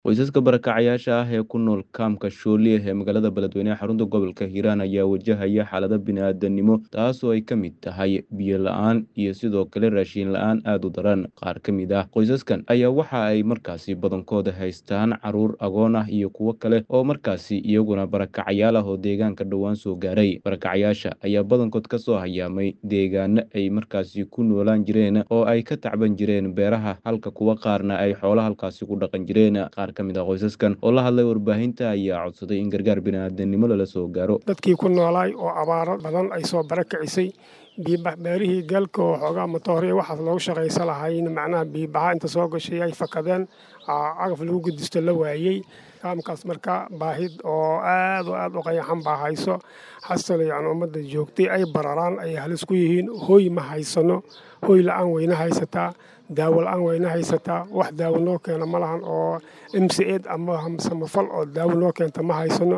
Qoysaska barakacayaasha ah ee ku nool kaamka Shoole ee magaalada Beledweyne ee xarunta gobolka Hiiraan ayaa wajahaya xaalado bini'aadanimo taasoo ay ka mid tahay biyo la'aan iyo sidoo kale raashin la'aan aad u daran. Qaar ka mid ah qoysaskan ayaa waxa ay markaasi badankooda haystaan caruur agoon ah iyo kuwo kale oo markaasi iyaguna barakacayaal ah oo deegaanka dhowaan soo gaaray. Barakacayaasha ayaa badankood ka soo hayaamay deegaano ay markaasi ku noolaan jireen oo ay ka tacban jireen beeraha halka kuwa qaarna ay xoolaha halkaasi ku dhaqan jireen. Qaar ka mid ah qoysaskan oo la hadlay warbaahinta ayaa codsaday in gargaar bini'aadanimo lala soo gaaro. dadkii ku noolaay oo abaaro badan ay soo barakicisay biibax beerihii galka oo xoogaa matooriya waxaas loogu shaqaysa lahayn macnaha biibaxa inta soo gashay ay fakadeen cagaf lagu gudisto la waayey kaamkaas marka baahid oo aad oo aad u qayaxan baa hayso xasal yacni ummadda joogtay ay bararaan ay halis ku yihiin hooy ma haysano hooy la-aan weyna haysataa daawo la-aan weyna haysataa wax daawo noo keena ma lahan oo m c ed ama samafal oo daawo noo keenta ma haysano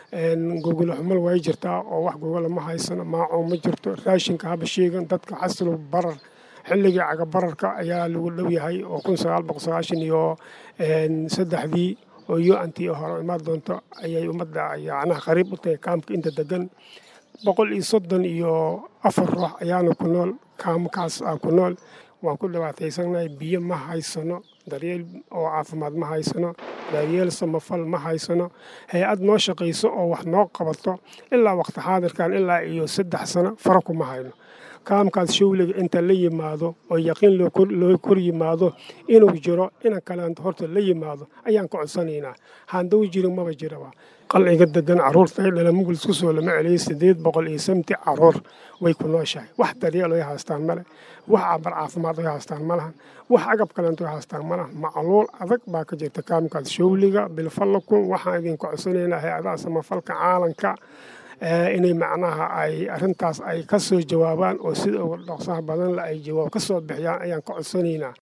gogolo xumal way jirtaa oo wax gogola ma haysano maacuun ma jirto raashinka haba sheegan dadka xasilo barar xilligii cagabararka ayaa lagu dhow yahay oo kun sagaal boqol sagaashan iyo saddexdii oo yo antii hore imaan doonto ayay ummadda yacnaha qariib u tahay kaamka inta degan boqol iyo soddon iyo afar ruux ayaana ku nool kaamkaas ah ku nool waan ku dhibaataysanahay biyo ma haysano daryeel oo caafimaad ma haysano daryeel samafal ma haysano hay-ad noo shaqayso oo wax noo qabato ilaa waqti xaadirkan ilaa iyo saddex sano fara kuma hayno kaamkaas showliga inta la yimaado oo yaqiin loo kor yimaado inuu jiro inan kaleanto horta la yimaado ayaan ka codsanaynaa haandaw jirin maba jiraba qalciga degan caruurta dhala mugul isku soo lama celiyay siddeed boqol iyo samti caruur way ku nooshahay wax daryeel ay haystaan male wax cabar caafimaad ay haystaan ma lahan wax agab kaleento ay haystaan ma lahan macluul adag baa ka jirta kaamkaas showliga bilfallakun waxaan idinka codsanaynaa hay-adaha samafalka caalanka inay macnaha ay arrintaas ay ka soo jawaabaan oo sida uga dhaqsaha badan la ay jawaab ka soo bixiyaan ayaan ka codsanaynaa